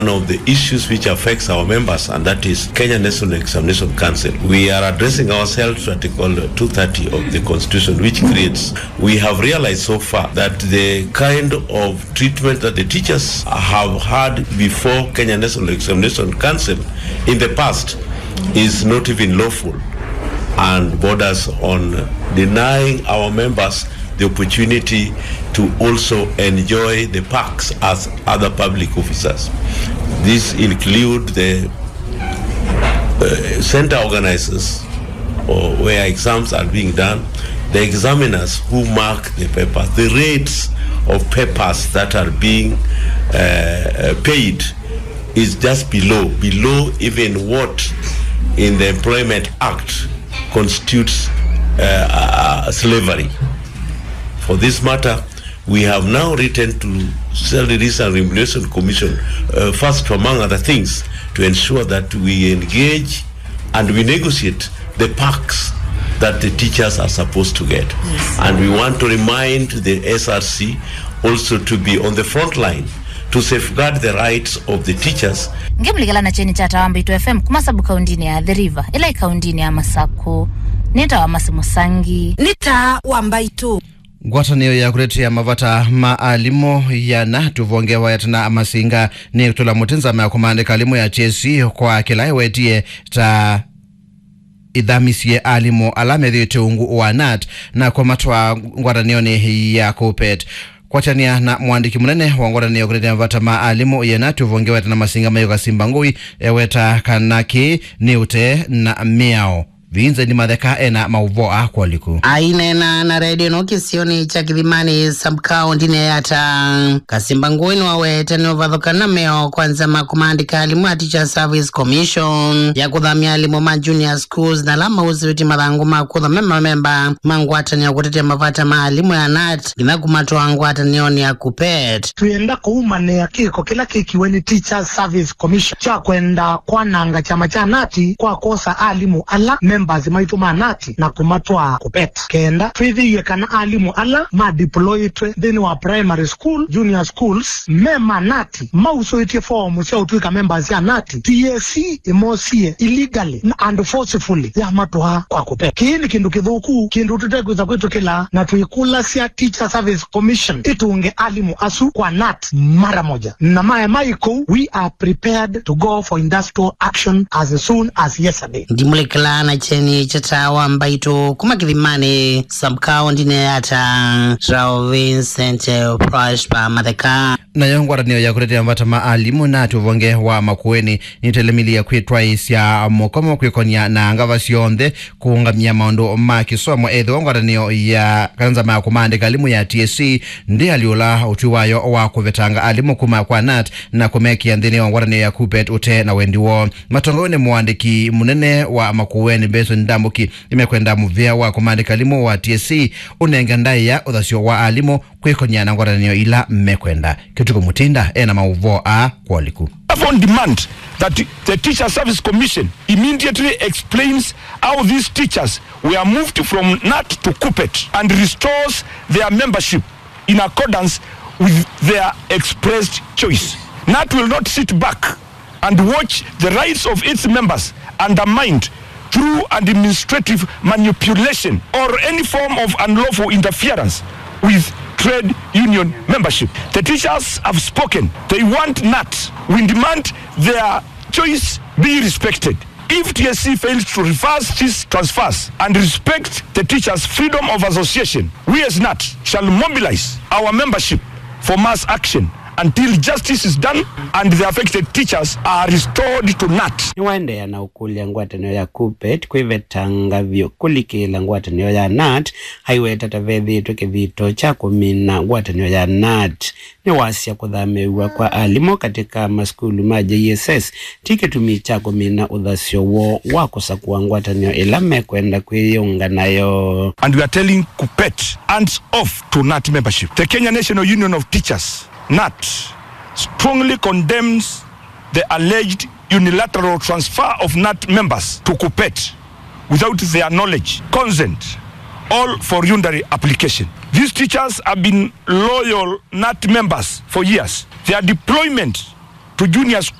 of the issues which affects our members, and that is Kenya National Examination Council. We are addressing ourselves to Article 230 of the Constitution, which creates. We have realized so far that the kind of treatment that the teachers have had before Kenya National Examination Council in the past is not even lawful and borders on denying our members the opportunity to also enjoy the perks as other public officers. These include the uh, center organizers or where exams are being done, the examiners who mark the papers, the rates of papers that are being uh, paid is just below, below even what in the Employment Act constitutes uh, uh, slavery. For this matter, we have now written to Salaries and Remuneration Commission, uh, first among other things, to ensure that we engage and we negotiate the perks that the teachers are supposed to get. Yes. And we want to remind the SRC also to be on the front line to safeguard the rights of the teachers ngimlikala na cheni cha tawambitu fm kumasabu kaundini ya the river ila ikaundini ya masako nita wa masimusangi nita wambaitu ngwatanio ya kutetea mavata maalimo yana tuvongewa yatana amasinga ni kutula mutinzama ya kumandika alimu ya chesi kwa kila iwetie ta ithamisie alimu ala methiite ungu wa nat na kwamatwa ngwatanioni ya kupet kwachania na mwandiki munene wa ngwatanio kutetea mavata maalimu yena tuvongewa yatana masinga mayo kasimba ngui eweta kanaki ni ute na miao vinze ni matheka ena mauvo akwaliku ainena na redio no kisioni cha kithimani sabkaundini yata kasimba ngwini wawete niuvathukana meo kwanza makumandika alimu a teacher service commission ya kuthamia alimu ma junior schools na lama usiwiti mathangu ma kuthame mamemba mangwatanio kutetea mavata ma alimu ya nat ngina kumatwa ngwatanioni ya kupet tuyenda kuumania kiko kila kikiwe ni teacher service commission cha kwenda kwananga chama cha nati kwa kosa alimu ala members maitu manati na kumatwa kupet kenda twithiie kana alimu ala madeployitwe thini wa primary school junior schools me manati mausoitie fomu cia utwika members ya nati tac imosie illegally and forcefully yamatwa kwa kupet kii ni kindu kithuku kindu tutekwitha kwitukila na twikula cia teacher service commission itunge alimu asu kwa nat mara moja na mae maikou we are prepared to go for industrial action as soon as yesterday ndimulikila na cheni chatawa mbaito kuma kithimani sabkaundini yata rao vincent prosper matheka nayo ngwatanio ya kutetea mvata maalimu na tuvonge wa makueni nitelemilia kwitwa isya mukomo kwikonia na ngava sionthe kuungamia maundu ma kisomo ethiwa ngwatanio ya kanza ma kumandika alimu ya tsc ndi aliula utwi wayo wa kuvetanga alimu kuma kwa nat na kumekia nthini wa ngwatanio ya kupet ute na wendiwo matongoni mwandiki munene wa makueni beson ndambuki imekwenda muvia wa kumandika alimu wa tsc unenge ndai ya uthasyo wa alimu kwikonia na ngwatanio ila mmekwenda kituko mutinda ena mauvo a kwaliku on demand that the Teacher Service Commission immediately explains how these teachers were moved from NAT to KUPET and restores their membership in accordance with their expressed choice. NAT will not sit back and watch the rights of its members undermined through administrative manipulation or any form of unlawful interference with trade union membership. The teachers have spoken. They want NAT. We demand their choice be respected. If TSC fails to reverse these transfers and respect the teachers' freedom of association, we as NAT shall mobilize our membership for mass action until justice is done and the affected teachers are restored to NAT. niwaendeea na ukulya ngwatanio ya kupet kwivetanga vyo kulikila ngwatanio ya nat haiweta tavethitwe kivito cha kumina ngwatanio ya nat ni wasya kuthamiwa kwa alimu katika maskulu ma jss ti kitumi cha kumina uthasyo wo wa kusakua ngwatanio ila mekwenda kwiyunga nayo And we are telling KUPET hands off to NAT membership. The Kenya National Union of Teachers, NAT, strongly condemns the alleged unilateral transfer of NAT members to KUPET without their knowledge, consent, all for unitary application. These teachers have been loyal NAT members for years. Their deployment to junior